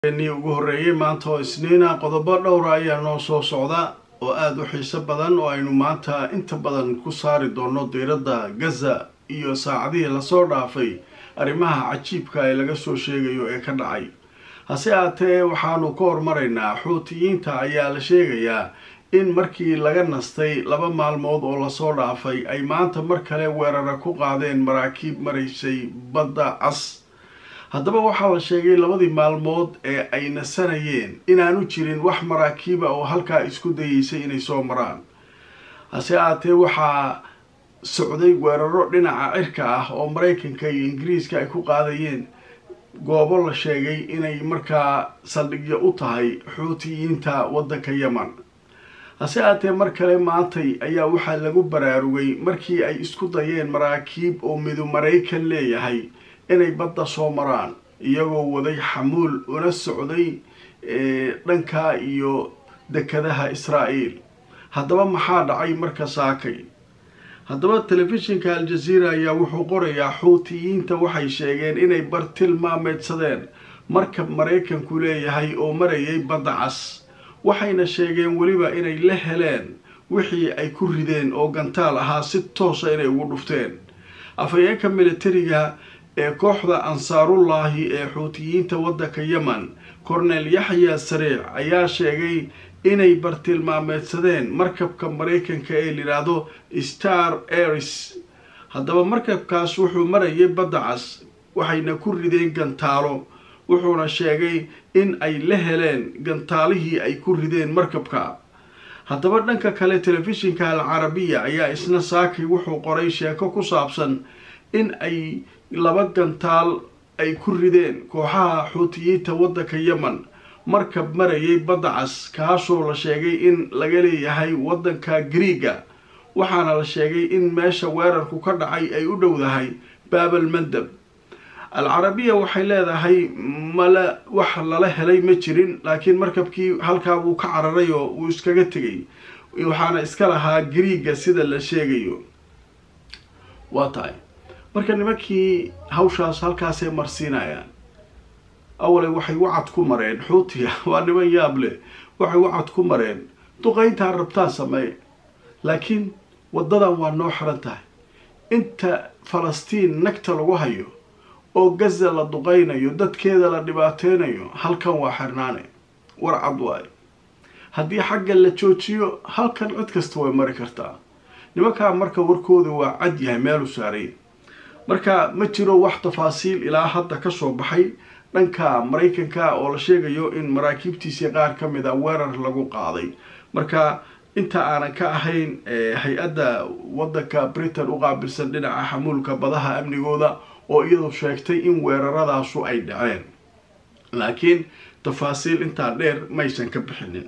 ni ugu horreeyey maanta oo isniina qodobo dhowra ayaa noo soo socda oo aada u xiiso badan oo aynu maanta inta badan ku saari doono diiradda gaza iyo saacadihii lasoo dhaafay arrimaha cajiibka ee laga soo sheegayo ee ka dhacay hase aatee waxaanu ka hormaraynaa xuutiyiinta ayaa la sheegayaa in markii laga nastay laba maalmood oo lasoo dhaafay ay maanta mar kale weerara ku qaadeen maraakiib maraysay badda cas haddaba waxaa la sheegay labadii maalmood ee ay nasanayeen inaanu jirin wax maraakiiba oo halkaa isku dayeysay inay soo maraan hase aatee waxaa socday weeraro dhinaca cirka ah oo maraykanka iyo ingiriiska ay ku qaadayeen goobo la sheegay inay markaa saldhigyo u tahay xuutiyiinta waddanka yeman hase aatee mar kale maantay ayaa waxaa lagu baraarugay markii ay isku dayeen maraakiib oo midu maraykan leeyahay inay badda soo maraan iyagoo waday xamuul una socday dhanka iyo dekadaha israa'iil haddaba maxaa dhacay marka saakay haddaba telefishinka al-jaziira ayaa wuxuu qorayaa xuutiyiinta waxay sheegeen inay bartilmaameedsadeen markab maraykanku leeyahay oo marayay badda cas waxayna sheegeen weliba inay la heleen wixii ay ku rideen oo gantaal ahaa si toosa inay ugu dhufteen afhayeenka militariga ee kooxda ansaarullaahi ee xuutiyiinta waddanka yemen cornel yaxya sariic ayaa sheegay inay bartilmaameedsadeen markabka maraykanka ee layidhaahdo star aris haddaba markabkaas wuxuu marayay badda cas waxayna ku rideen gantaalo wuxuuna sheegay in ay la heleen gantaalihii ay ku rideen markabka haddaba dhanka kale telefishinka al carabiya ayaa isna saakay wuxuu qoray sheeko ku saabsan in ay laba gantaal ay ku rideen kooxaha xuutiyiinta waddanka yemen markab marayay badda cas kaasoo la sheegay in laga leeyahay waddanka griiga waxaana la sheegay in meesha weerarku ka dhacay ay u dhowdahay baabal mandab al carabiya waxay leedahay mala wax lala helay ma jirin laakiin markabkii halkaa wuu ka cararay oo wuu iskaga tegay waxaana iska lahaa griiga sida la sheegayo waa tahay marka nimankii hawshaas halkaasay marsiinayaan awale waxay wacad ku mareen xuutiga waa niman yaab leh waxay wacad ku mareen duqayntaa rabtaa sameey laakiin waddadan waa noo xiran tahay inta falastiin nagta lagu hayo oo gaza la duqaynayo dadkeeda la dhibaateynayo halkan waa xirnaane war cad waayo haddii xagga la joojiyo halkan cid kasta way mari kartaa nimankaa marka warkooda waa cad yahay meelu saaray marka ma jiro wax tafaasiil ilaa hadda kasoo baxay dhanka maraykanka oo la sheegayo in maraakiibtiisii qaar ka mid a weerar lagu qaaday marka inta aanan ka ahayn hay-adda waddanka britain u qaabilsan dhinaca xamuulka badaha amnigooda oo iyadu sheegtay in weeraradaasu ay dhaceen laakiin tafaasiil intaa dheer maysan ka bixinin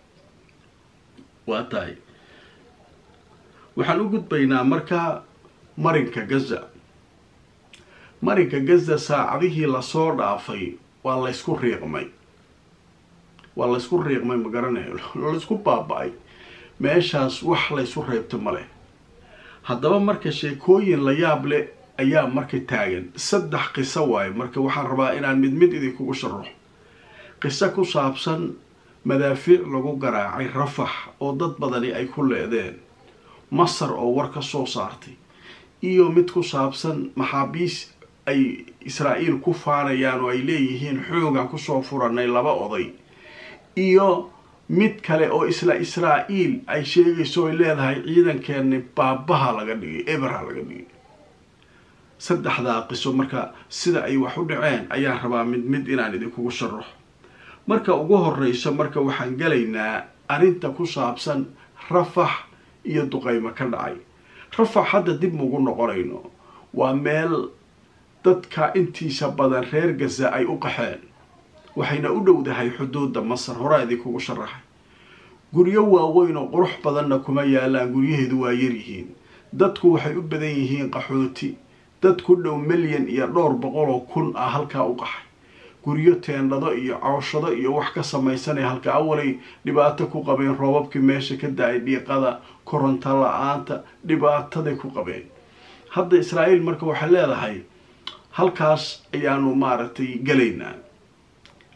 waa tahay waxaan u gudbaynaa marka marinka gaza marinka gaza saacadihii lasoo dhaafay waa laysku riiqmay waa laysku riiqmay ma garanayo laysku baaba-ay meeshaas wax laysu reebto ma leh haddaba marka sheekooyin la yaab leh ayaa marka taagan saddex qiso waayo marka waxaan rabaa inaan mid mid idinkugu sharaxo qiso ku saabsan madaafiic lagu garaacay rafax oo dad badani ay ku leedeen masar oo war ka soo saartay iyo mid ku saabsan maxaabiis ay israa'iil ku faanayaan oo ay leeyihiin xoogan kusoo furanay laba oday iyo mid kale oo isla israa'iil ay sheegayso ay leedahay ciidankeeni baabaha laga dhigay eberha laga dhigay saddexdaa qiso marka sida ay wax u dhaceen ayaan rabaa mid mid inaan idinkugu sharaxo marka ugu horeysa marka waxaan gelaynaa arrinta ku saabsan rafax iyo duqaymo ka dhacay rafax hadda dib maugu noqonayno waa meel dadka intiisa badan reer gaza ay u qaxeen waxayna u dhowdahay xuduudda masar horaa idinkugu sharaxay guryo waaweyn oo qurux badanna kuma yaalaan guryaheedu waa yaryihiin dadku waxay u badan yihiin qaxooti dad ku dhow milyan iyo dhowr boqol oo kun ah halkaa u qaxay guryo teendhado iyo cooshado iyo wax ka samaysanay halka awalay dhibaato ku qabeen roobabkii meesha ka da-ay dhiiqada koronto la-aanta dhibaataday ku qabeen hadda israa'iil marka waxay leedahay halkaas ayaanu maaragtay gelaynaa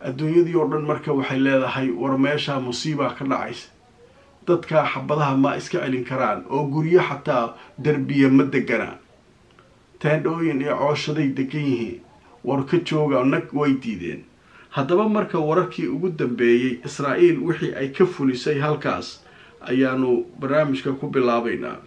adduunyadii oo dhan marka waxay leedahay war meeshaa musiibaa ka dhacaysa dadkaa xabadaha ma iska celin karaan oo guryo xataa derbiya ma deganaa teendhooyin iyo cooshaday degan yihiin war ka jooga nag way diideen haddaba marka wararkii ugu dambeeyey israa'iil wixii ay ka fulisay halkaas ayaanu barnaamijka ku bilaabaynaa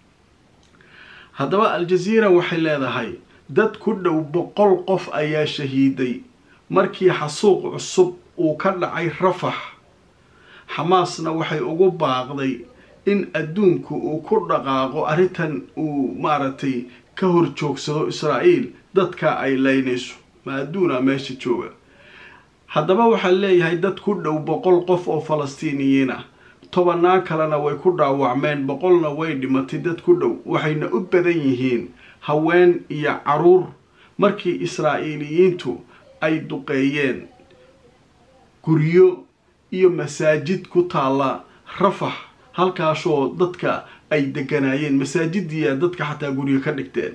haddaba al-jaziira waxay leedahay dad ku dhow boqol qof ayaa shahiiday markii xasuuq cusub uu ka dhacay rafax xamaasna waxay ugu baaqday in adduunku uu ku dhaqaaqo arrintan uu maaragtay ka hor joogsado israa'iil dadka ay laynayso ma adduuna meesha jooga haddaba waxaa leeyahay dad ku dhow boqol qof oo falastiiniyiin ah tobanaa kalena way ku dhaawacmeen boqolna way dhimatay dad ku dhow waxayna u badan yihiin haween iyo caruur markii israa'iiliyiintu ay duqeeyeen guryo iyo masaajid ku taalla rafax halkaasoo dadka ay deganaayeen masaajidiya dadka xataa guryo ka dhigteen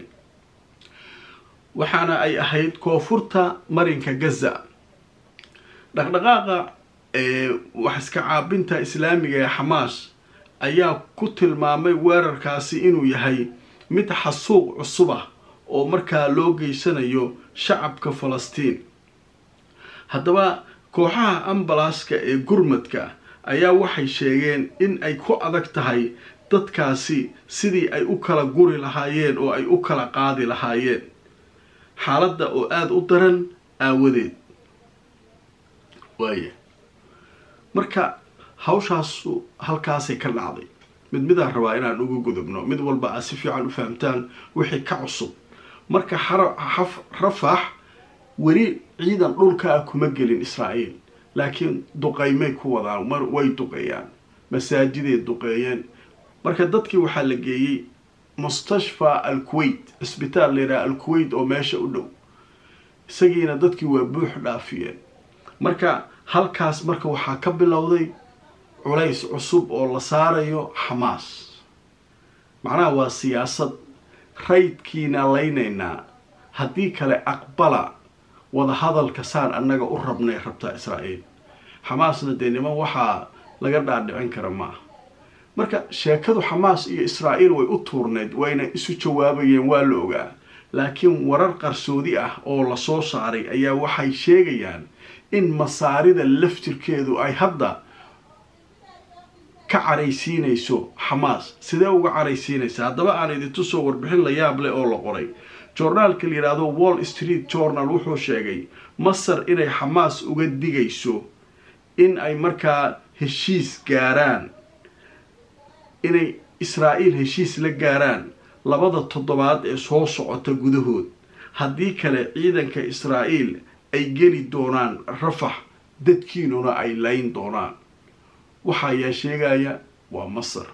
waxaana ay ahayd koonfurta marinka gaza dhaqdhaqaaqa ee wax iska caabinta islaamiga ee xamaas ayaa ku tilmaamay weerarkaasi inuu yahay mid xasuuq cusub ah oo markaa loo geysanayo shacabka falastiin haddaba kooxaha ambalaaska ee gurmadka ayaa waxay sheegeen in ay ku adag tahay dadkaasi sidii ay u kala guri lahaayeen oo ay u kala qaadi lahaayeen xaaladda oo aada u daran aawadeed waaya marka hawshaasu halkaasay ka dhacday mid midaan rabaa inaan uga gudubno mid walba aad si fiican u fahamtaan wixii ka cusub marka rafax weli ciidan dhulka ah kuma gelin israa'iil laakiin duqaymay ku wadaan mar way duqeeyaan masaajiday duqeeyeen marka dadkii waxaa la geeyey mustashfa al kuwait cisbitaal layidhaha al kuwait oo meesha u dhow isagiina dadkii waa buux dhaafiyeen marka halkaas marka waxaa ka bilowday culays cusub oo la saarayo xamaas macnaha waa siyaasad raydkiina laynaynaa haddii kale aqbala wadahadalka saan annaga u rabnay rabtaa israa'iil xamaasna dee niman waxaa laga dhaadhicin kara maaha marka sheekadu xamaas iyo israa'iil way u tuurneyd wayna isu jawaabayeen waa la ogaa laakiin warar qarsoodi ah oo lasoo saaray ayaa waxay sheegayaan in masaarida laftirkeedu ay hadda ka caraysiinayso xamaas sidee uga caraysiinaysa haddaba aan idintusoo warbixin la yaab leh oo la qoray joornaalka la yidhaahdo wall street journal wuxuu sheegay masar inay xamaas uga digayso in ay markaa heshiis gaaraan inay israa'iil heshiis la gaaraan labada toddobaad ee soo socota gudahood haddii kale ciidanka israa'iil ay geli doonaan rafax dadkiinuna ay layn doonaan waxa ayaa sheegaya waa masar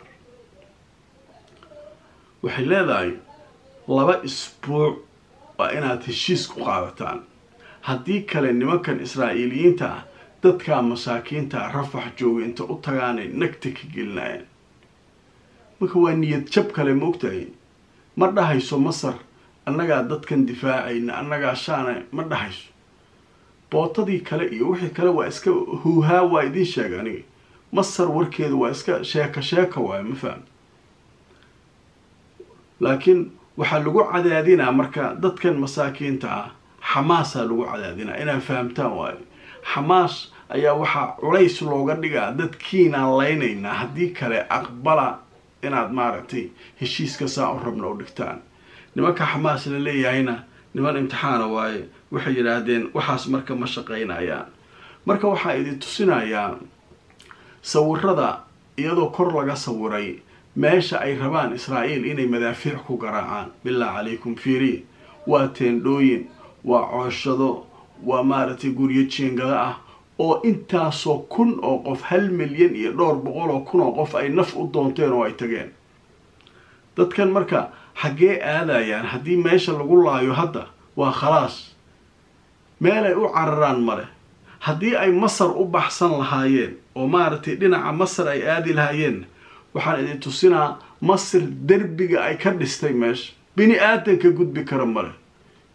waxay leedahay laba isbuuc waa inaad heshiis ku qaadataan haddii kale nimankan israa'iiliyiinta ah dadkaa masaakiinta rafax jooga inta u tagaanay nagta ka gelinayaan marka waa niyad jab kale ma ogtahay ma dhahayso masar annagaa dadkan difaacayna annagaa shaana ma dhahayso bootadii kale iyo wixii kale waa iska huuhaa waa idiin sheega aniga masar warkeedu waa iska sheeka sheeka waayo ma faham laakiin waxaa lagu cadaadinaa marka dadkan masaakiinta ah xamaasaa lagu cadaadinaa inaad fahamtaan waayo xamaas ayaa waxaa culays looga dhigaa dadkiinaan laynaynaa haddii kale aqbala inaad maaragtay heshiiska saa u rabna u dhigtaan nimanka xamaas la leeyahayna niman imtixaana waaye waxay yidhaahdeen waxaas marka ma shaqaynayaan marka waxaa idin tusinayaa sawirada iyadoo kor laga sawiray meesha ay rabaan israa'iil inay madaafiic ku garaacaan bilaa calaykum fiiri waa teendhooyin waa cooshado waa maaragtay guryo jiingada ah oo intaasoo kun oo qof hal milyan iyo dhowr boqol oo kun oo qof ay naf u doonteen oo ay tageen dadkan marka xaggee aadayaan haddii meesha lagu laayo hadda waa khalaas meelay u cararaan male haddii ay masar u baxsan lahaayeen oo maaragtay dhinaca masar ay aadi lahaayeen waxaan idin tusinaa masar derbiga ay ka dhistay meesha bini aadan ka gudbi kara male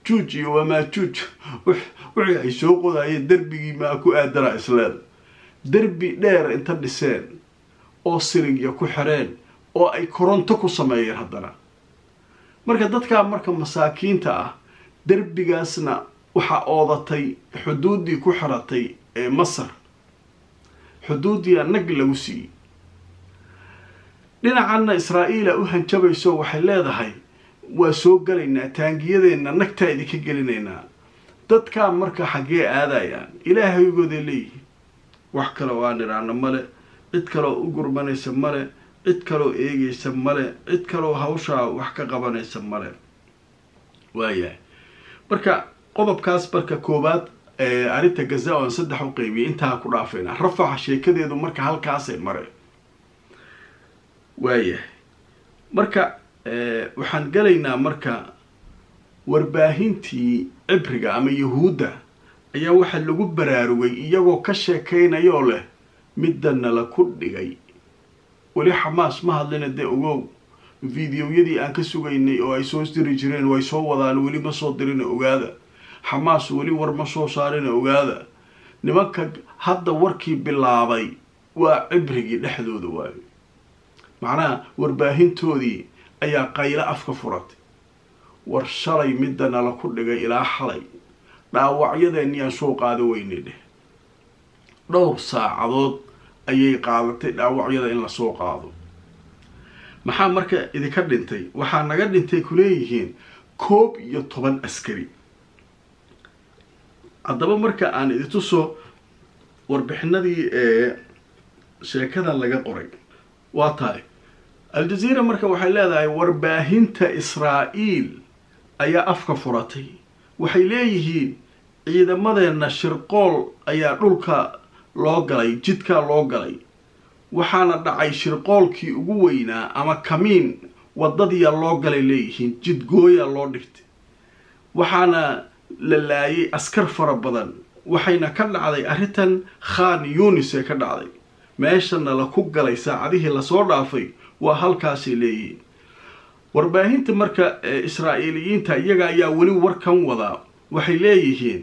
juuj iyo wamaajuuj wixii ay soo qodayeen derbigii maa ku aadana isleeda derbi dheer inta dhiseen oo sirigya ku xireen oo ay koronto ku sameeyeen haddana marka dadkaa marka masaakiinta ah derbigaasna waxaa oodatay xuduuddii ku xiratay ee masar xuduuddii nag lagu siiyey dhinacanna israa'iila u hanjabayso waxay leedahay waa soo gelaynaa taangiyadeenna nagtaa idinka gelinaynaa dadkaa marka xaggee aadayaan ilaahaygoodee leeyihiin wax kaloo aan idhaana male cid kaloo u gurmanaysa male cid kaloo eegaysa male cid kaloo hawshaa wax ka qabanaysa male waayahay marka qodobkaas marka koowaad arrinta gaza oan saddex u qeybiyay intaa ku dhaafayna rafaxa sheekadeedu marka halkaasay mareen waayahay marka waxaan gelaynaa marka warbaahintii cibriga ama yahuudda ayaa waxaa lagu baraarugay iyagoo ka sheekaynayoo leh midana la ku dhigay weli xamaas ma hadlina dee ogow videoyadii aan ka sugaynay oo ay soo diri jireen way soo wadaan weli ma soo dirina ogaada xamaas weli war ma soo saarina ogaada nimanka hadda warkii bilaabay waa cibrigii dhexdooda waayo macnaha warbaahintoodii ayaa qaylo afka furatay war shalay midana la ku dhigay ilaa xalay dhaawacyadeeniyaan soo qaado weynay dheh dhowr saacadood ayay qaadatay dhaawacyada in lasoo qaado maxaa marka idinka dhintay waxaa naga dhintay kuleeyihiin koob iyo toban askari haddaba marka aan idintuso warbixinadii ee sheekadan laga qoray waa tahay al-jazeera marka waxay leedahay warbaahinta israa'iil ayaa afka furatay waxay leeyihiin ciidamadeenna shirqool ayaa dhulka loo galay jidkaa loo galay waxaana dhacay shirqoolkii ugu weynaa ama kamiin waddadiya loo galay leeyihiin jidgooya loo dhigtay waxaana la laayay askar fara badan waxayna ka dhacday arrintan khan yunis ee ka dhacday meeshana la ku galay saacadihii lasoo dhaafay waa halkaasay leeyihiin warbaahinta marka israa'iiliyiinta iyaga ayaa weli warkan wadaa waxay leeyihiin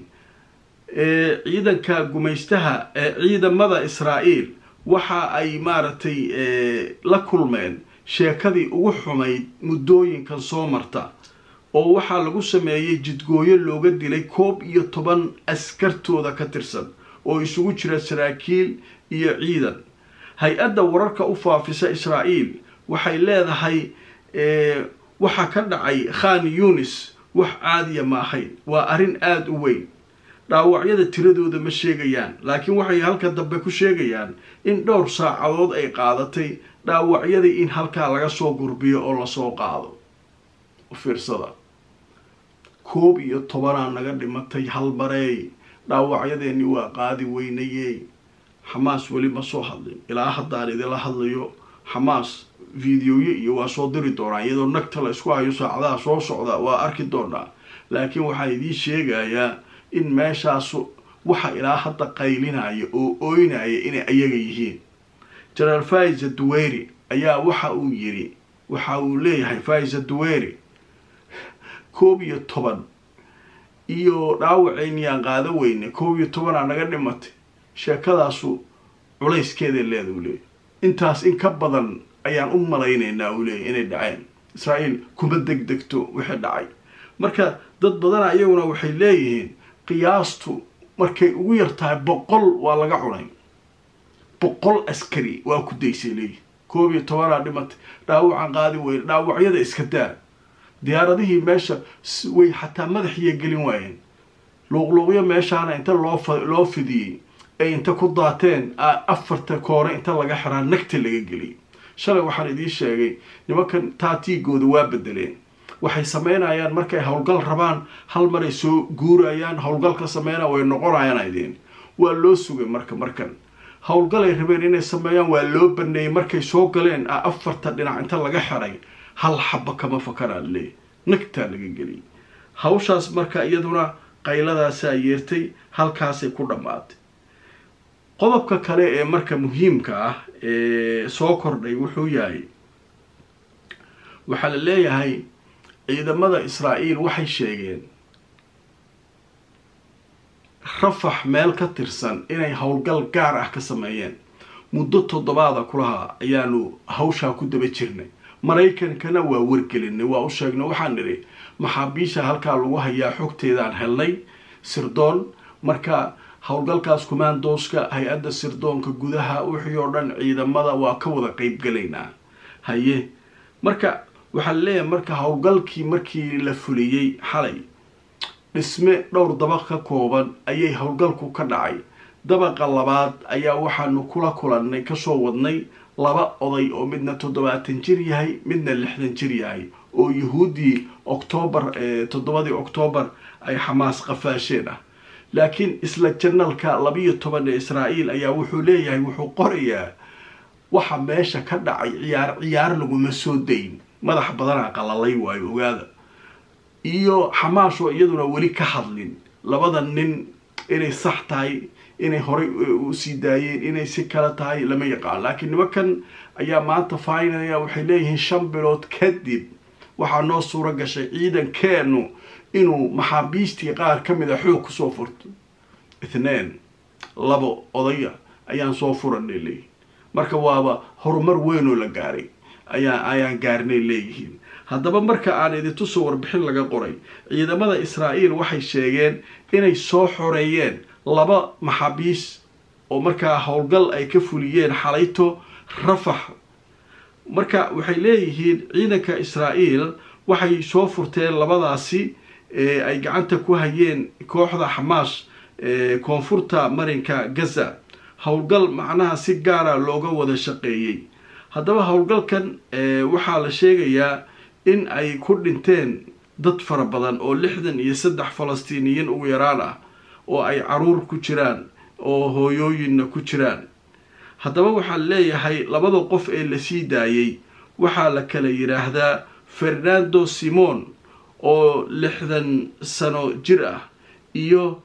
ciidanka gumaystaha ee ciidamada israa'iil waxa ay maaragtay la kulmeen sheekadii ugu xumayd muddooyinkan soo marta oo waxaa lagu sameeyey jidgooyo looga dilay koob iyo toban askartooda ka tirsan oo isugu jira saraakiil iyo ciidan hay-adda wararka u faafisa israa'iil waxay leedahay waxaa ka dhacay khan yunis wax caadiya ma ahayn waa arrin aada u weyn dhaawacyada tiradooda ma sheegayaan laakiin waxay halka dambe ku sheegayaan in dhowr saacadood ay qaadatay dhaawacyadii in halkaa laga soo gurbiyo oo lasoo qaado fiirsada koob iyo tobanaa naga dhimatay hal mareey dhaawacyadeeni waa qaadi weynayey xamaas weli ma soo hadlin ilaa haddaan idinla hadlayo xamaas videoyo iyo waa soo diri doonaa iyadoo nagta la isku hayo saacadaha soo socda waa arki doonaa laakiin waxaa idiin sheegayaa in meeshaasu waxa ilaa hadda qaylinaya oo ooynaya inay ayaga yihiin jenaraal faiza duweyri ayaa waxa uu yidhi waxa uu leeyahay faiza duweyri koob iyo toban iyo dhaawaceyniyaan qaado weyne koob iyo tobanaa naga dhimatay sheekadaasu culayskeeday leeda u leeyahy intaas in ka badan ayaan u malaynaynaa uu leeyahy inay dhaceen israa'iil kuma degdegto wixii dhacay marka dad badana iyaguna waxay leeyihiin qiyaastu markay ugu yar tahay boqol waa laga cunay boqol askari waa ku daysay leeyihi koob iyo tobanaa dhimatay dhaawacan qaadi weyne dhaawacyada iska daa diyaaradihii meesha way xataa madaxiiya gelin waayeen luuqluuqyo meeshaana inta loo loo fidiyey ay inta ku daateen afarta koore inta laga xiraa nagta laga geliyay shalay waxaan idiin sheegay nimankan taatiigooda waa bedeleen waxay sameynayaan markay howlgal rabaan hal maray soo guurayaan howlgalka sameynaa way noqonayaan idin waa loo sugay marka markan howlgalay rabeen inay sameeyaan waa loo baneeyey markay soo galeen afarta dhinac inta laga xiray hal xaba kama fakaraa leey nagtaa laga geliyay hawshaas marka iyaduna qayladaasaa yeertay halkaasay ku dhammaatay qodobka kale ee marka muhiimka ah ee soo kordhay wuxuu yahay waxaa la leeyahay ciidamada israa'iil waxay sheegeen rafax meel ka tirsan inay howlgal gaar ah ka sameeyeen muddo toddobaada kulaha ayaanu hawshaa ku daba jirnay maraykankana waa wargelinay waa u sheegnay waxaan nidhi maxaabiisha halkaa lagu hayaa xogteedaan helnay sirdoon marka howlgalkaas kumaandooska hay-adda sirdoonka gudaha wixii oo dhan ciidamada waa ka wada qeybgalaynaa haye marka waxaa leeyahay marka howlgalkii markii la fuliyey xalay dhisme dhowr dabaq ka kooban ayay howlgalku ka dhacay dabaqa labaad ayaa waxaanu kula kulannay kasoo wadnay laba oday oo midna toddobaatan jir yahay midna lixdan jir yahay oo yuhuuddii oktoobar toddobadii oktoobar ay xamaas qafaasheen ah laakiin isla janalka labiyo toban ee israa'iil ayaa wuxuu leeyahay wuxuu qorayaa waxa meesha ka dhacay ciyaar ciyaar laguma soo dayn madax badanaa qalalay waayo ogaada iyo xamaashoo iyaduna weli ka hadlin labada nin inay sax tahay inay horay usii daayeen inay si kale tahay lama yaqaan laakiin nimankan ayaa maanta faynaya waxay leeyihiin shan bilood kadib waxaa noo suuro gashay ciidankeenu inuu maxaabiistii qaar ka mid a xoog kusoo furto ithneen labo odaya ayaan soo furanay leeyihin marka waaba horumar weynoo la gaaray ayaa ayaan gaarnay leeyihiin haddaba marka aan idintusoo warbixin laga qoray ciidamada israa'iil waxay sheegeen inay soo xoreeyeen laba maxaabiis oo markaa howlgal ay ka fuliyeen xalayto rafax marka waxay leeyihiin ciidanka israa'iil waxay soo furteen labadaasi ay gacanta ku hayeen kooxda xamaas koonfurta marinka gaza howlgal macnaha si gaara looga wada shaqeeyey haddaba howlgalkan waxaa la sheegayaa in ay ku dhinteen dad fara badan oo lixdan iyo saddex falastiiniyiin ugu yaraan ah oo ay caruur ku jiraan oo hooyooyinna ku jiraan haddaba waxaa leeyahay labada qof ee lasii daayey waxaa la kala yidhaahdaa fernando simon oo lixdan sano jir ah iyo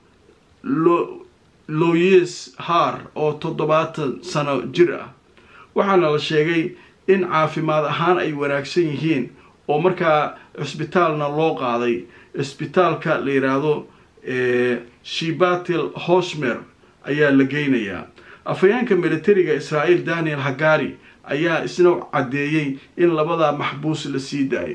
loyes har oo toddobaatan sano jir ah waxaana la sheegay in caafimaad ahaan ay wanaagsan yihiin oo markaa cisbitaalna loo qaaday cisbitaalka la yidhaahdo shibatil hosmer ayaa la geynayaa afhayeenka militariga israa'iil daniel hagari ayaa isna caddeeyey in labadaa maxbuus la sii daayay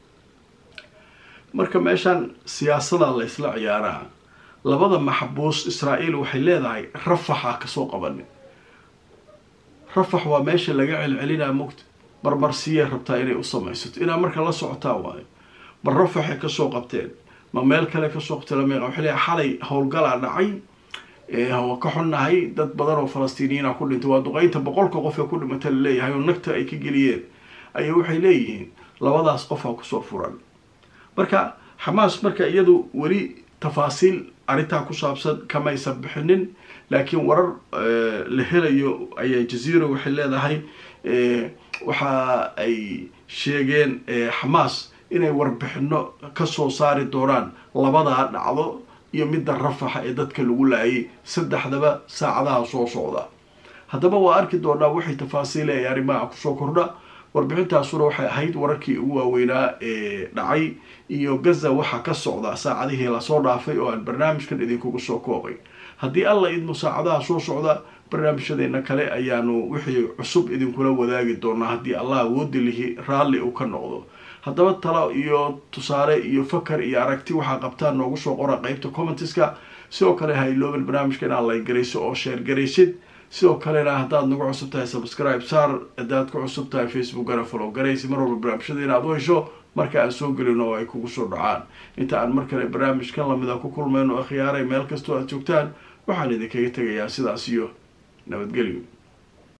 marka meeshaan siyaasadaa la isla ciyaaraa labada maxbuus israa'iil waxay leedahay rafaxa kasoo qabanin rafax waa meesha laga celcelinaa mugta marmarsiyay rabtaa inay u samaysato inaa marka la socotaa waayo bal rafaxay kasoo qabteen ma meel kale kasoo qabteen lama waxay leeyahay xalay howlgalaa dhacay waa ka xunnahay dad badan oo falastiiniyiina ku dhintay waa duqeynta boqolka qof ee ku dhimata laleeyahay oo nagta ay ka geliyeen ayaa waxay leeyihiin labadaas qofaa kusoo furan marka xamaas marka iyadu weli tafaasiil arrintaa ku saabsan kamaysan bixinin laakiin warar la helayo ayaa jaziira waxay leedahay waxa ay sheegeen xamaas inay warbixino kasoo saari doonaan labadaa dhacdo iyo midda rafaxa ee dadka lagu laayay saddexdaba saacadaha soo socda haddaba waa arki doonaa waxay tafaasiil ay arrimaha kusoo kordha warbixintaasuna waxay ahayd wararkii ugu waaweynaa ee dhacay iyo gaza waxaa ka socda saacadihii lasoo dhaafay oo aan barnaamijkan idinkugu soo koobay haddii alla idmo saacadaha soo socda barnaamijyadeena kale ayaanu wixii cusub idinkula wadaagi doonaa haddii allah awoodi lihi raalli uu ka noqdo haddaba talo iyo tusaale iyo fakar iyo aragti waxaa qabtaan noogu soo qora qeybta commentiska sidoo kale ha ilooban barnaamijka inaad laygarayso oo sheer garaysid sidoo kalena haddaad nagu cusub tahay subscribe saar haddaad ku cusub tahay facebookana follow garaysi mar walba barnaamijyada inaad u hesho marka aan soo gelino oo ay kugu soo dhacaan inta aan mar kale barnaamijkan lamida ku kulmayno akhyaaray meel kastoo aad joogtaan waxaan idinkaga tegayaa sidaas iyo nabadgelyo